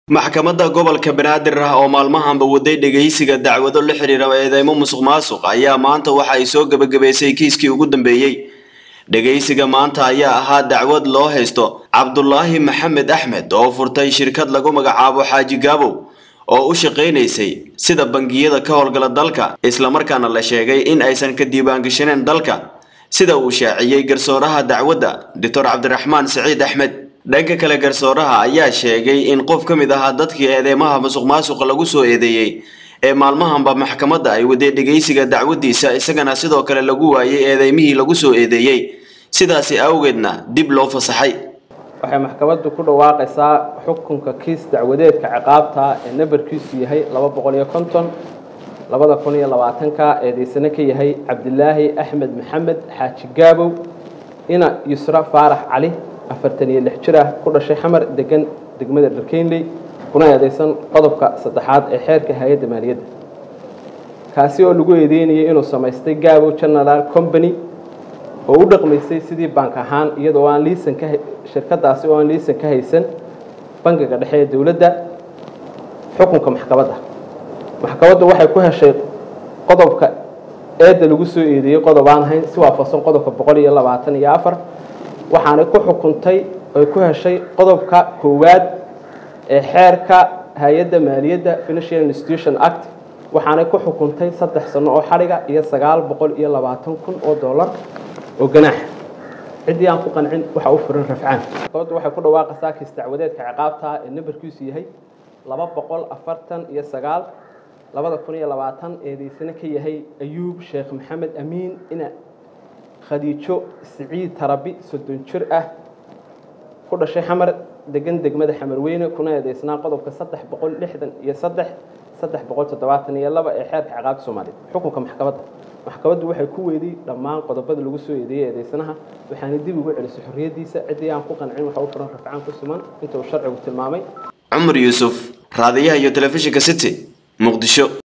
maxkamadda gobolka banaadir ah oo maalmahanba waday dhegaysiga dacwado la xiriira eedeymo musuq maasuq ayaa maanta waxa ay soo gebagabaysay kiiskii ugu dambeeyey dhegaysiga maanta ayaa ahaa dacwad loo haysto cabdulaahi maxamed axmed oo furtay shirkad lagu magacaabo xaaji gaabow oo u shaqaynaysay sida bangiyada ka howlgala dalka islamarkaana la sheegay in aysan ka diiwaangashaneen dalka sida uu shaaciyey garsooraha dacwadda doctor cabdiraxmaan siciid axmed dhanka kale garsooraha ayaa sheegay in qof ka mid ahaa dadkii eedeymaha musuq maasuqa lagu soo eedeeyey ee maalmahanba maxkamadda ay waday dhegaysiga dacwadiisa isagana sidoo kale lagu waayay eedeymihii lagu soo eedeeyey sidaasi awgeedna dib loo fasaxay waxay maxkamaddu ku dhawaaqaysaa xukunka kiis dacwadeedka ciqaabta ee nambarkiisu yahay laba boqol iyo konton labada kun iyo labaatanka eedeysane ka yahay cabdilaahi axmed maxamed xaaji gaabow ina yusra faarax cali afartan iyo lix jir ah ku dhashay xamar degan degmada dharkeynley kuna eedeysan qodobka saddexaad ee xeerka hay-adda maaliyadda kaasi oo lagu eedeynayay inuu samaystay gaabow general company oo u dhaqmaysay sidii bank ahaan iyadoo aan liisan ka shirkadaasi oo aan liisan ka haysan bangiga dhexe ee dowladda xukunka maxkamadda maxkamaddu waxay ku heshay qodobka eedda lagu soo eedeeyey qodob aan ahayn si waafaqsan qodobka boqol iyo labaatan iyo afar waxaanay ku xukuntay oy ku heshay qodobka koowaad ee xeerka hay-adda maaliyadda financial institution act waxaanay ku xukuntay saddex sano oo xadhiga iyo sagaal boqol iyo labaatan kun oo dollar oo ganaax ciddii aan ku qancin waxa u furan rafcaan maxkamaddu waxay ku dhawaaqaysaa kiis dacwadeedka ciqaabta ee nambarkiisu yahay laba boqol afartan iyo sagaal labada kun iyo labaatan eedeysane ka yahay ayuub sheekh maxamed amiin ina khadiijo siciid tarabi soddon jir ah ku dhashay xamar degan degmada xamar weyne kuna eedeysnaa qodobka saddex boqol lixdan iyo saddex saddex boqol toddobaatan iyo laba ee xeerka ciqaabta soomaaliya xukunka maxkamadda maxkamaddu waxay ku weydiyey dhammaan qodobada lagu soo eedeeyey eedeysanaha waxaana dib ugu celisay xorriyaddiisa ciddii aan ku qancin waxa u furan rafcaan ku siman inta uu sharcigu tilmaamay cumar yuusuf raadiyaha iyo telefishinka city muqdisho